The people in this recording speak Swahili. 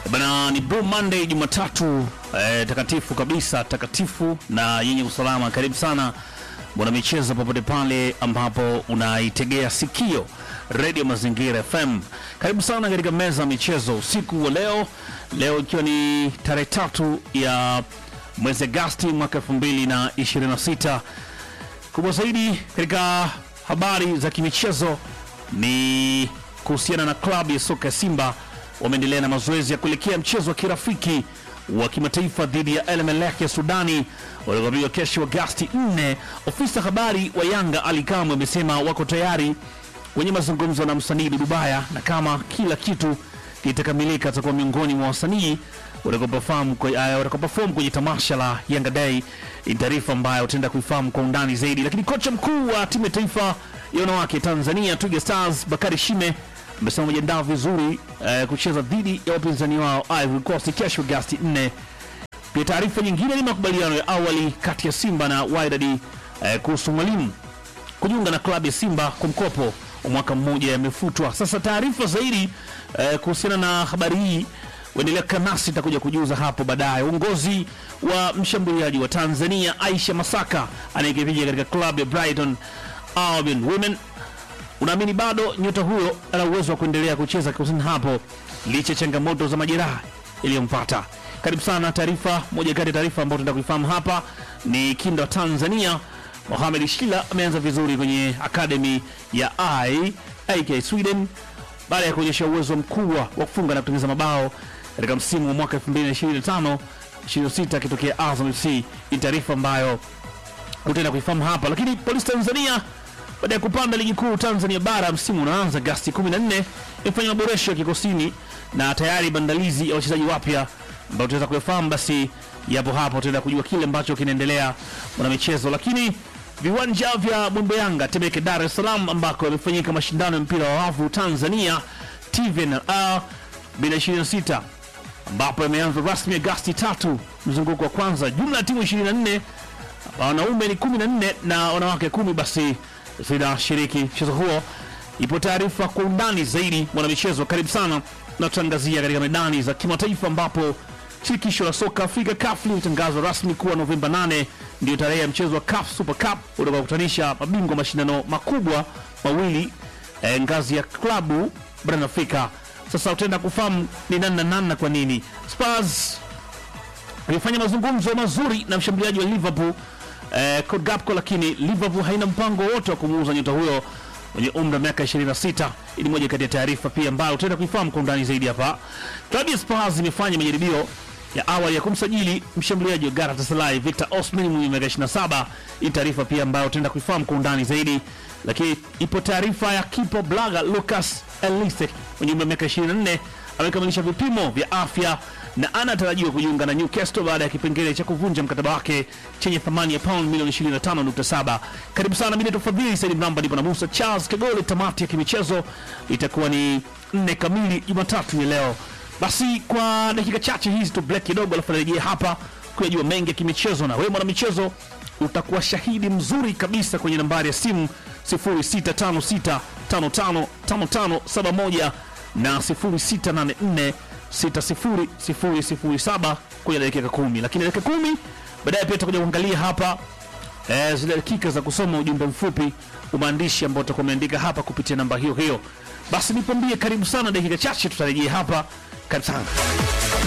Bana, ni Blue Monday Jumatatu eh, takatifu kabisa, takatifu na yenye usalama. Karibu sana bwana michezo, popote pale ambapo unaitegea sikio Radio Mazingira FM. Karibu sana katika meza ya michezo usiku wa leo, leo ikiwa ni tarehe tatu ya mwezi Agosti mwaka 2026. Kubwa zaidi katika habari za kimichezo ni kuhusiana na klabu ya soka ya Simba wameendelea na mazoezi ya kuelekea mchezo wa kirafiki wa kimataifa dhidi ya El Merreikh ya Sudani utakaopigwa kesho Agosti 4. Ofisa habari wa Yanga Ali Kamwe amesema wako tayari kwenye mazungumzo na msanii Dudu Baya, na kama kila kitu kitakamilika atakuwa miongoni mwa wasanii watakaoperform kwe- eh, watakaoperform kwenye tamasha la Yanga Day. Ni taarifa ambayo utaenda kuifahamu kwa undani zaidi. Lakini kocha mkuu wa timu ya taifa ya wanawake Tanzania Twiga Stars Bakari Shime amesema wamejiandaa vizuri eh, kucheza dhidi ya wapinzani wao Ivory Coast kesho Agosti 4. Pia taarifa nyingine ni makubaliano ya awali kati ya Simba na Wydad eh, kuhusu mwalimu kujiunga na klabu ya Simba kwa mkopo wa mwaka mmoja yamefutwa. Sasa taarifa zaidi eh, kuhusiana na habari hii uendelea kanasi itakuja kujuza hapo baadaye. Uongozi wa mshambuliaji wa Tanzania Aisha Masaka anayekipiga katika klabu ya Brighton Albion Women unaamini bado nyota huyo ana uwezo wa kuendelea kucheza kikosini hapo licha ya changamoto za majeraha iliyompata. Karibu sana. Taarifa moja kati ya taarifa ambayo tunataka kuifahamu hapa ni kinda wa Tanzania Mohamed Shila ameanza vizuri kwenye akademi ya I AK Sweden baada ya kuonyesha uwezo mkubwa wa kufunga na kutengeneza mabao katika msimu wa mwaka 2025 26 akitokea Azam FC. Ni taarifa ambayo utaenda kuifahamu hapa, lakini Polisi Tanzania baada ya kupanda ligi kuu Tanzania bara msimu unaanza Agosti 14 imefanya maboresho ya kikosini na tayari maandalizi ya wachezaji wapya ambao tutaweza kuyafahamu, basi yapo hapo, tutaenda kujua kile ambacho kinaendelea mwana michezo. Lakini viwanja vya Mwembe Yanga Temeke, Dar es Salaam, ambako yamefanyika mashindano ya mpira wa wavu Tanzania TVNL 2026 ambapo yameanza rasmi Agosti tatu, mzunguko wa kwanza. Jumla ya timu 24 wanaume ni 14 na wanawake kumi basi zinashiriki mchezo huo. Ipo taarifa kwa undani zaidi, mwanamichezo, karibu sana na tutaangazia katika medani za kimataifa, ambapo shirikisho la soka Afrika CAF limetangazwa rasmi kuwa Novemba 8 ndio tarehe ya mchezo wa CAF Super Cup utakaokutanisha mabingwa mashindano makubwa mawili eh, ngazi ya klabu barani Afrika. Sasa utaenda kufahamu ni nani na nani na kwa nini Spurs alifanya mazungumzo mazuri na mshambuliaji wa Liverpool eh, Cody Gakpo, lakini Liverpool haina mpango wote wa kumuuza nyota huyo mwenye umri wa miaka 26. Hii ni moja kati ya taarifa pia ambayo utaenda kuifahamu kwa undani zaidi hapa. Klabu ya Spurs imefanya majaribio ya awali ya kumsajili mshambuliaji wa Galatasaray Victor Osimhen mwenye miaka 27. Hii taarifa pia ambayo utaenda kuifahamu kwa undani zaidi, lakini ipo taarifa ya kipa Blaga Lucas Elise mwenye umri wa miaka 24 amekamilisha vipimo vya afya na anatarajiwa kujiunga na Newcastle baada ya kipengele cha kuvunja mkataba wake chenye thamani ya pound milioni 25.7. Karibu sana, mimi naitwa Fadhili Said Mramba, ndipo na Musa Charles Kagole. Tamati ya kimichezo itakuwa ni nne kamili Jumatatu ya leo. Basi kwa dakika chache hizi tu break kidogo, alafu narejea hapa kuyajua mengi ya kimichezo, na wewe mwana michezo utakuwa shahidi mzuri kabisa kwenye nambari ya simu 0656555571 na 0684600007 kwenye dakika kumi, lakini dakika kumi baadaye pia tutakuja kuangalia hapa eh, zile dakika za kusoma ujumbe mfupi wa maandishi ambao utakuwa umeandika hapa kupitia namba hiyo hiyo. Basi nikwambie karibu sana, dakika chache tutarejea hapa. Karibu sana.